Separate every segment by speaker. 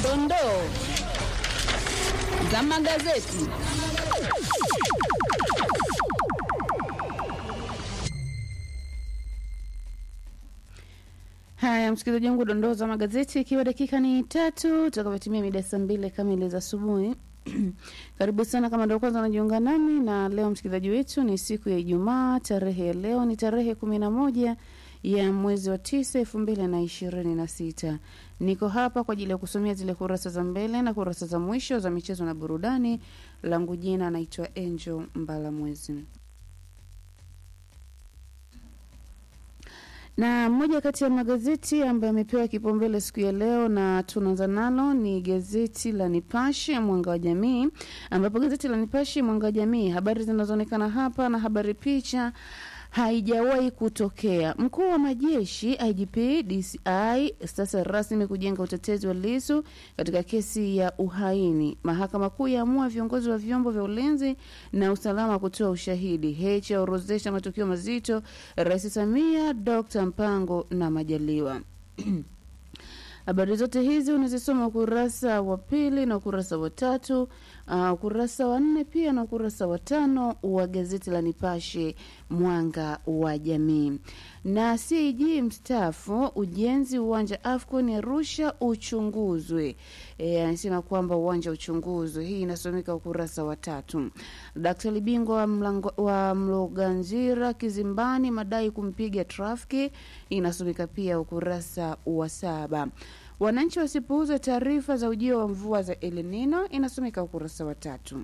Speaker 1: dondoo za magazeti. Haya, msikilizaji wangu, dondoo za magazeti, ikiwa dakika ni tatu tutakapotimia mida saa mbili kamili za asubuhi. Karibu sana kama ndio kwanza unajiunga nami, na leo msikilizaji wetu ni siku ya Ijumaa. Tarehe ya leo ni tarehe kumi na moja ya mwezi wa tisa elfu mbili na ishirini na sita. Niko hapa kwa ajili ya kusomea zile kurasa za mbele na kurasa za mwisho za michezo na burudani. Langu jina anaitwa Angel Mbalamwezi. na moja kati ya magazeti ambayo amepewa kipaumbele siku ya leo na tunaanza nalo ni gazeti la Nipashe Mwanga wa Jamii, ambapo gazeti la Nipashe Mwanga wa Jamii, habari zinazoonekana hapa na habari picha haijawahi kutokea. Mkuu wa majeshi IGP DCI sasa rasmi kujenga utetezi wa Lissu katika kesi ya uhaini. Mahakama Kuu yaamua viongozi wa vyombo vya ulinzi na usalama kutoa ushahidi. Heche aorozesha matukio mazito, Rais Samia, Dr Mpango na Majaliwa. Habari zote hizi unazisoma ukurasa wa pili na ukurasa wa tatu, uh, ukurasa wa nne pia na ukurasa wa tano wa gazeti la Nipashe Mwanga wa Jamii. Na CAG mstaafu ujenzi uwanja AFCON Arusha uchunguzwe. E, anasema kwamba uwanja uchunguzwe. Hii inasomeka ukurasa wa tatu. Daktari bingwa wa, mlango, wa Mloganzira kizimbani madai kumpiga trafiki inasomeka pia ukurasa wa saba. Wananchi wasipuuze taarifa za ujio wa mvua za El Nino inasomeka ukurasa wa tatu.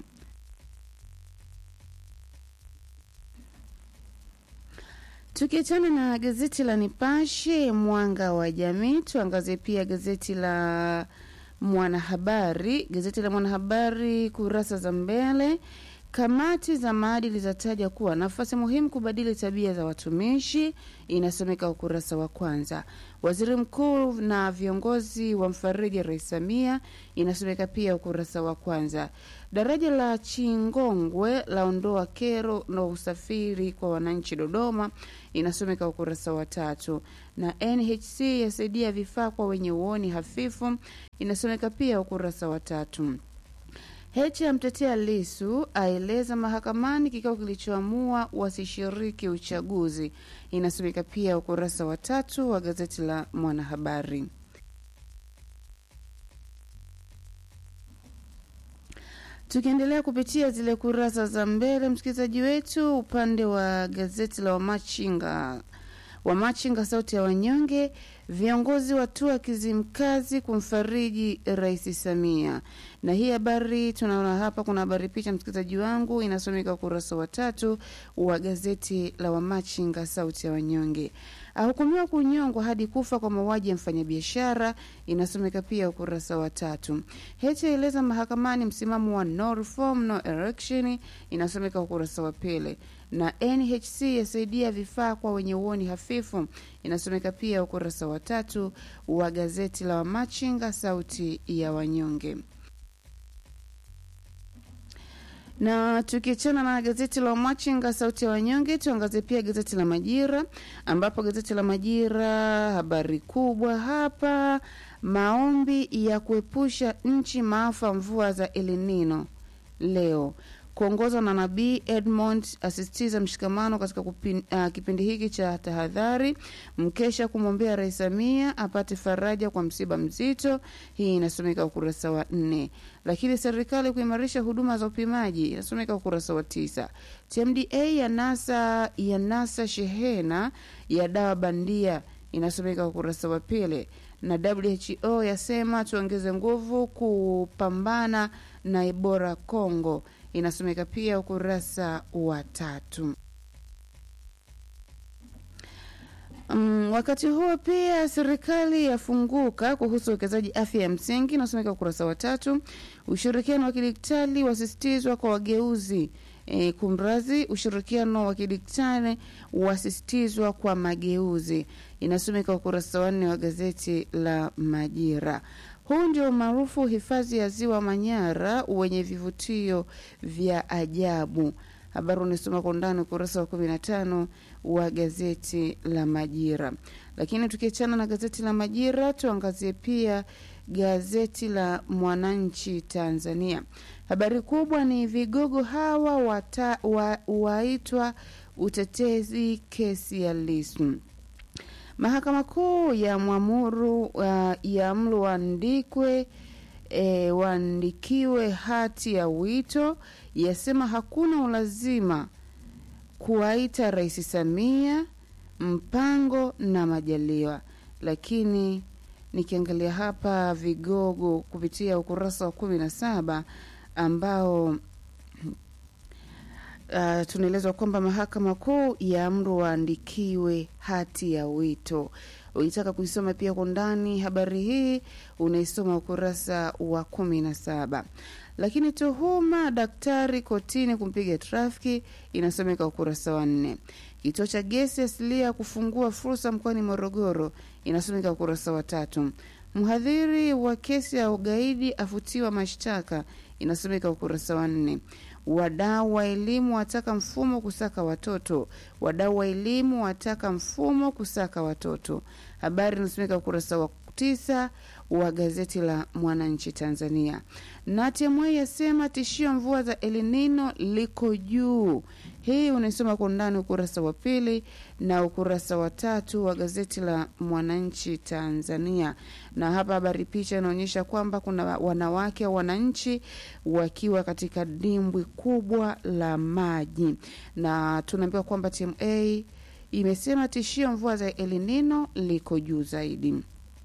Speaker 1: Tukiachana na gazeti la Nipashe mwanga wa jamii, tuangazie pia gazeti la Mwanahabari. Gazeti la Mwanahabari kurasa za mbele Kamati za maadili zataja kuwa nafasi muhimu kubadili tabia za watumishi, inasomeka ukurasa wa kwanza. Waziri mkuu na viongozi wa mfariji Rais Samia, inasomeka pia ukurasa wa kwanza. Daraja la Chingongwe laondoa kero na usafiri kwa wananchi Dodoma, inasomeka ukurasa wa tatu. Na NHC yasaidia vifaa kwa wenye uoni hafifu, inasomeka pia ukurasa wa tatu. Heche amtetea Lisu aeleza mahakamani kikao kilichoamua wasishiriki uchaguzi. Inasomeka pia ukurasa wa tatu wa gazeti la Mwanahabari. Tukiendelea kupitia zile kurasa za mbele, msikilizaji wetu, upande wa gazeti la Wamachinga Wamachinga sauti ya wanyonge, viongozi watua Kizimkazi kumfariji Rais Samia. Na hii habari tunaona hapa, kuna habari picha, msikilizaji wangu, inasomeka ukurasa wa tatu wa gazeti la Wamachinga sauti ya wanyonge. Ahukumiwa kunyongwa hadi kufa kwa mauaji ya mfanyabiashara, inasomeka pia ukurasa wa tatu. Heche eleza mahakamani msimamo wa no reform no election, inasomeka ukurasa wa pili na NHC yasaidia vifaa kwa wenye uoni hafifu inasomeka pia ukurasa wa tatu wa gazeti la Wamachinga sauti ya wanyonge. Na tukiachana na gazeti la Wamachinga sauti ya wanyonge, tuangazie pia gazeti la Majira, ambapo gazeti la Majira habari kubwa hapa, maombi ya kuepusha nchi maafa mvua za El Nino leo kuongozwa na Nabii Edmond asisitiza mshikamano katika kupin, uh, kipindi hiki cha tahadhari. Mkesha kumwombea Rais Samia apate faraja kwa msiba mzito. Hii inasomeka ukurasa wa nne. Lakini serikali kuimarisha huduma za upimaji inasomeka ukurasa wa tisa. TMDA ya nasa ya nasa shehena ya dawa bandia inasomeka ukurasa wa pili na WHO yasema tuongeze nguvu kupambana na Ebola Kongo inasomeka pia ukurasa wa tatu. Um, wakati huo pia serikali yafunguka kuhusu uwekezaji afya ya msingi inasomeka ukurasa wa tatu. Ushirikiano wa kidigitali wasisitizwa kwa wageuzi. E, kumrazi ushirikiano wa kidigitali wasisitizwa kwa mageuzi inasomeka ukurasa wa nne wa gazeti la Majira. Huu ndio maarufu hifadhi ya ziwa Manyara wenye vivutio vya ajabu. Habari unasoma kwa undani ukurasa wa kumi na tano wa gazeti la Majira. Lakini tukiachana na gazeti la Majira, tuangazie pia gazeti la Mwananchi Tanzania. Habari kubwa ni vigogo hawa wata, wa, waitwa utetezi kesi ya Lissu. Mahakama Kuu ya mwamuru uh, ya mlu waandikwe e, waandikiwe hati ya wito, yasema hakuna ulazima kuwaita Rais Samia, Mpango na Majaliwa. Lakini nikiangalia hapa vigogo kupitia ukurasa wa kumi na saba ambao Uh, tunaelezwa kwamba mahakama kuu ya amru waandikiwe hati ya wito. Ukitaka kuisoma pia kwa undani habari hii unaisoma ukurasa wa kumi na saba. Lakini tuhuma daktari kotini kumpiga trafiki inasomeka ukurasa wa nne. Kituo cha gesi asilia kufungua fursa mkoani Morogoro inasomeka ukurasa wa tatu. Mhadhiri wa kesi ya ugaidi afutiwa mashtaka inasomeka ukurasa wa nne. Wadau wa elimu wataka mfumo kusaka watoto. Wadau wa elimu wataka mfumo kusaka watoto. Habari inasomeka ukurasa wa tisa wa gazeti la Mwananchi Tanzania. Na TMA yasema tishio mvua za El Nino liko juu. Hii unaisoma kwa undani ukurasa wa pili na ukurasa wa tatu wa gazeti la Mwananchi Tanzania. Na hapa habari picha inaonyesha kwamba kuna wanawake au wananchi wakiwa katika dimbwi kubwa la maji, na tunaambiwa kwamba TMA imesema tishio mvua za El Nino liko juu zaidi.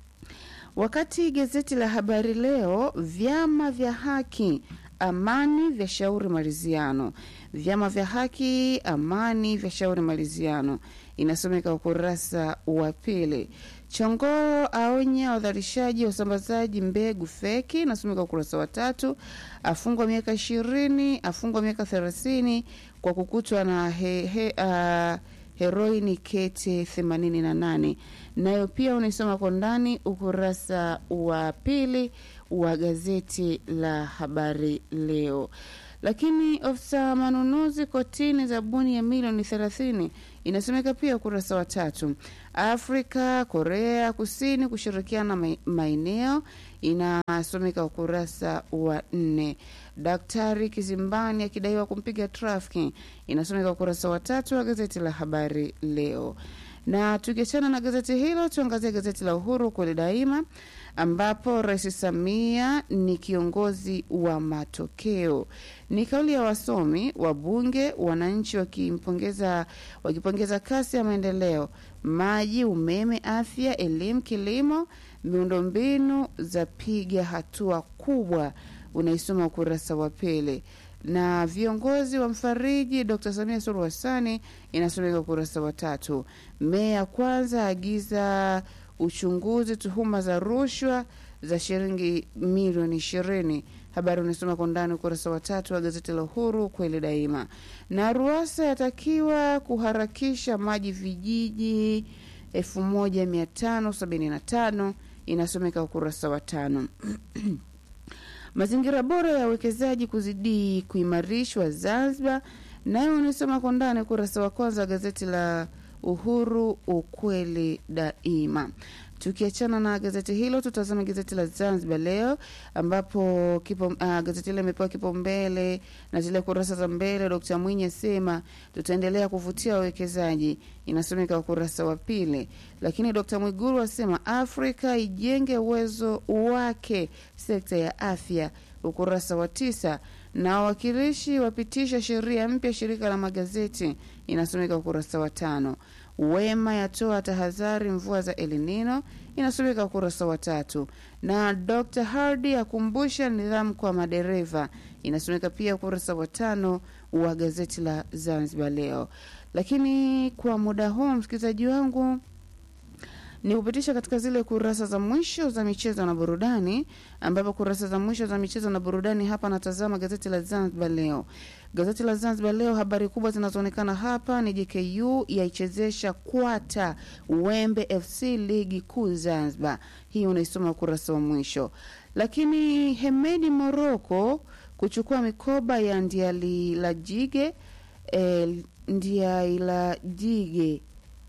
Speaker 1: Wakati gazeti la Habari Leo, vyama vya haki amani vya shauri maridhiano, vyama vya haki amani vya shauri maridhiano, inasomeka ukurasa wa pili. Chongoro aonya wadharishaji wa usambazaji mbegu feki, inasomeka ukurasa wa tatu. Afungwa miaka ishirini, afungwa miaka thelathini kwa kukutwa na he, he, uh, heroini kete 88 nayo pia unaisoma kwa ndani ukurasa wa pili wa gazeti la habari leo. Lakini ofisa manunuzi kotini zabuni ya milioni 30 inasomeka pia ukurasa wa tatu. Afrika Korea Kusini kushirikiana maeneo inasomeka ukurasa wa nne. Daktari kizimbani akidaiwa kumpiga trafiki inasomeka ukurasa wa tatu wa gazeti la habari leo. Na tukiachana na gazeti hilo, tuangazie gazeti la Uhuru kweli daima, ambapo Rais Samia ni kiongozi wa matokeo. Ni kauli ya wasomi, wabunge, wananchi wakimpongeza wakipongeza kasi ya maendeleo, maji, umeme, afya, elimu, kilimo, miundombinu za piga hatua kubwa. Unaisoma ukurasa wa pili na viongozi wa mfariji Dr Samia Suluhu Hassani inasomeka ukurasa wa tatu. Meya kwanza agiza uchunguzi tuhuma za rushwa za shilingi milioni ishirini. Habari unasoma kwa ndani ukurasa wa tatu wa gazeti la Uhuru kweli daima. Na Ruasa yatakiwa kuharakisha maji vijiji elfu moja mia tano sabini na tano inasomeka ukurasa wa tano. Mazingira bora ya uwekezaji kuzidi kuimarishwa Zanzibar, nayo unasoma kwa ndani ukurasa wa kwanza wa gazeti la Uhuru ukweli daima. Tukiachana na gazeti hilo, tutazama gazeti la Zanzibar Leo ambapo kipo, uh, gazeti hilo imepewa kipaumbele na zile kurasa za mbele. Dkt Mwinyi asema tutaendelea kuvutia wawekezaji, inasomeka ukurasa wa pili. Lakini Dkt Mwiguru asema Afrika ijenge uwezo wake sekta ya afya, ukurasa wa tisa na wawakilishi wapitisha sheria mpya shirika la magazeti, inasomeka ukurasa wa tano. Wema yatoa tahadhari mvua za El Nino inasomeka ukurasa wa tatu, na Dr Hardy akumbusha nidhamu kwa madereva inasomeka pia ukurasa wa tano wa gazeti la Zanzibar Leo. Lakini kwa muda huu msikilizaji wangu ni kupitisha katika zile kurasa za mwisho za michezo na burudani, ambapo kurasa za mwisho za michezo na burudani hapa natazama gazeti la Zanzibar Leo. Gazeti la Zanzibar Leo, habari kubwa zinazoonekana hapa ni JKU yaichezesha kwata Wembe FC ligi kuu Zanzibar. Hii unaisoma ukurasa wa mwisho. Lakini Hemedi Moroko kuchukua mikoba ya Ndialilajige eh, Ndiailajige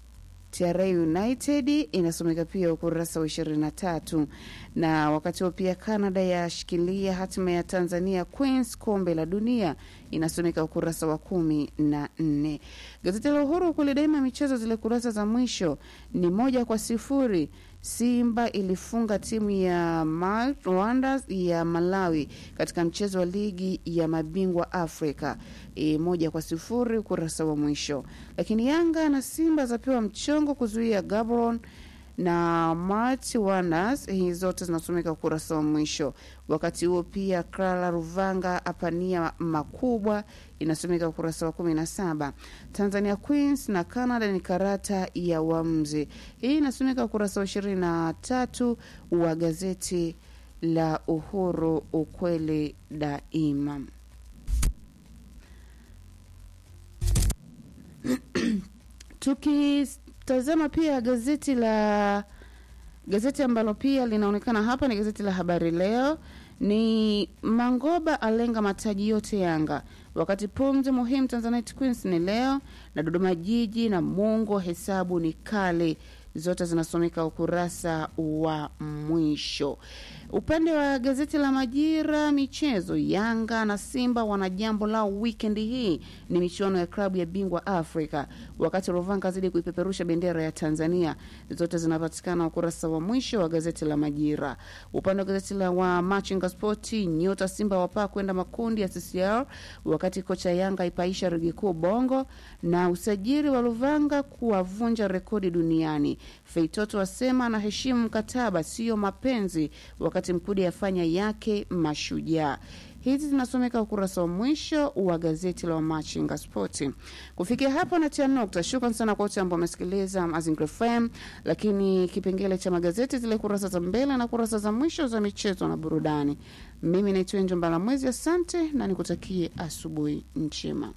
Speaker 1: TRA United inasomeka pia ukurasa wa 23, na wakati huo pia Canada yashikilia hatima ya Tanzania Queens kombe la dunia inasomeka ukurasa wa kumi na nne. Gazeti la Uhuru kule daima michezo, zile kurasa za mwisho ni moja kwa sifuri Simba ilifunga timu ya Rwanda ya Malawi katika mchezo wa ligi ya mabingwa Afrika e, moja kwa sifuri ukurasa wa mwisho. Lakini Yanga na Simba zapewa mchongo kuzuia Gabon na March Wonders, hii zote zinasomeka ukurasa wa mwisho. Wakati huo pia Krala Ruvanga apania makubwa inasomeka ukurasa wa kumi na saba. Tanzania Queens na Canada ni karata ya uamuzi, hii inasomeka ukurasa wa ishirini na tatu wa gazeti la Uhuru, ukweli daima. Tukitazama pia gazeti la gazeti ambalo pia linaonekana hapa ni gazeti la Habari Leo. Ni Mangoba alenga mataji yote Yanga, wakati pumzi muhimu Tanzanite Queens ni leo na Dodoma Jiji na Mungo, hesabu ni kale zote zinasomeka ukurasa wa mwisho. Upande wa gazeti la Majira michezo, Yanga na Simba wana jambo lao wikendi hii, ni michuano ya klabu ya bingwa Afrika, wakati Rovanga zidi kuipeperusha bendera ya Tanzania. Zote zinapatikana ukurasa wa mwisho wa gazeti la Majira. Upande wa gazeti la wa Machinga Spoti, nyota Simba wapaa kwenda makundi ya CCR, wakati kocha Yanga ipaisha ligi kuu Bongo, na usajili wa Rovanga kuwavunja rekodi duniani. Feitoto asema anaheshimu mkataba, sio mapenzi, wakati Mkude afanya yake mashujaa. Hizi zinasomeka ukurasa wa mwisho wa gazeti la Wamachinga Spoti. Kufikia hapo natia nukta. Shukran sana kwa wote ambao wamesikiliza Mazingira FM, lakini kipengele cha magazeti, zile kurasa za mbele na kurasa za mwisho za michezo na burudani. Mimi naitwa Enjo Mbala Mwezi, asante na nikutakie asubuhi njema.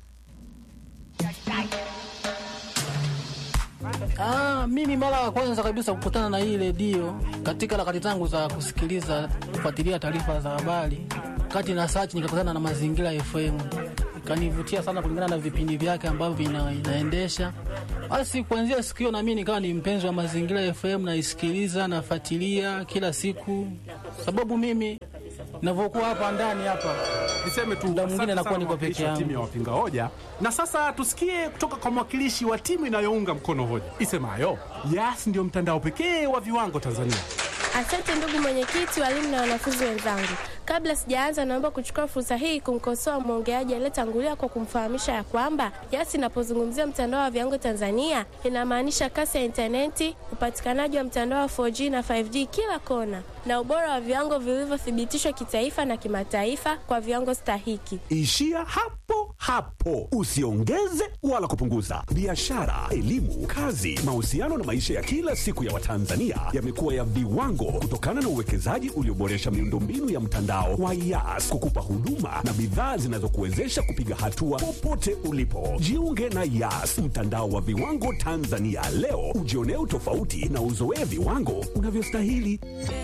Speaker 2: Ah, mimi mara ya kwanza kabisa kukutana na hii redio katika harakati zangu za kusikiliza kufuatilia taarifa za habari, kati na search nikakutana na Mazingira FM, ikanivutia sana kulingana na vipindi vyake ambavyo vina, inaendesha. Basi kuanzia siku hiyo na mimi nikawa ni mpenzi wa Mazingira FM, naisikiliza nafuatilia kila siku, sababu mimi ninavyokuwa hapa ndani hapa
Speaker 3: Niseme tu
Speaker 2: Muda mwingine
Speaker 3: asante
Speaker 2: nakuwa
Speaker 3: sana
Speaker 2: niko peke
Speaker 3: mwakilishi wa
Speaker 2: yangu.
Speaker 3: timu ya wapinga hoja, na sasa tusikie kutoka kwa mwakilishi wa timu inayounga mkono hoja isemayo Yas ndio mtandao pekee wa viwango Tanzania.
Speaker 4: Asante ndugu mwenyekiti, walimu na wanafunzi wenzangu. Kabla sijaanza, naomba kuchukua fursa hii kumkosoa mwongeaji aliyetangulia kwa kumfahamisha ya kwamba Yas inapozungumzia mtandao wa viwango Tanzania inamaanisha kasi ya intaneti, upatikanaji wa mtandao wa 4G na 5G kila kona, na ubora wa viwango vilivyothibitishwa kitaifa na kimataifa kwa viwango stahiki.
Speaker 5: Ishia hapo hapo, usiongeze wala kupunguza. Biashara, elimu, kazi, mahusiano na maisha ya kila siku ya Watanzania yamekuwa ya viwango kutokana na uwekezaji ulioboresha miundombinu ya mtandao wa Yas kukupa huduma na bidhaa zinazokuwezesha kupiga hatua popote ulipo. Jiunge na Yas, mtandao wa viwango Tanzania leo, ujionee utofauti na uzoee viwango unavyostahili.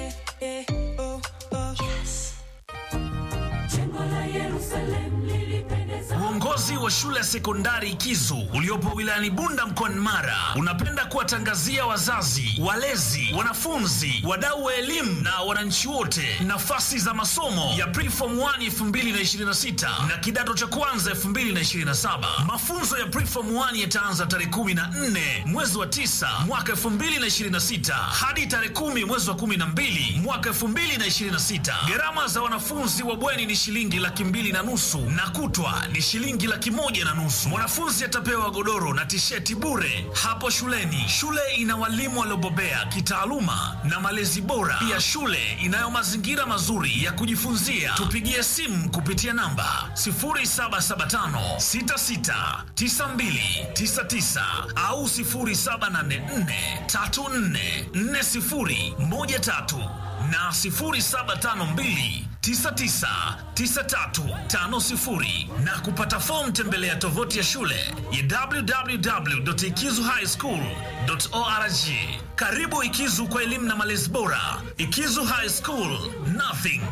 Speaker 6: Uongozi wa shule ya sekondari Kizu uliopo wilayani Bunda mkoani Mara unapenda kuwatangazia wazazi, walezi, wanafunzi, wadau wa elimu na wananchi wote nafasi za masomo ya Preform 1 2026 na kidato cha kwanza 2027. Mafunzo ya Preform 1 yataanza tarehe 14 mwezi wa 9 mwaka 2026 hadi tarehe 10 mwezi wa 12 mwaka 2026. Gharama za wanafunzi wa bweni ni shilingi laki mbili na nusu na kutwa ni shilingi laki moja na nusu. Mwanafunzi atapewa godoro na tisheti bure hapo shuleni. Shule ina walimu waliobobea kitaaluma na malezi bora. Pia shule inayo mazingira mazuri ya kujifunzia. Tupigie simu kupitia namba 0775 66 92 99 au 0784 34 40 13 na 0752 999350 na kupata fomu tembelea tovuti ya shule ya www.ikizuhighschool.org. Karibu Ikizu kwa elimu na malezi bora. Ikizu High School, nothing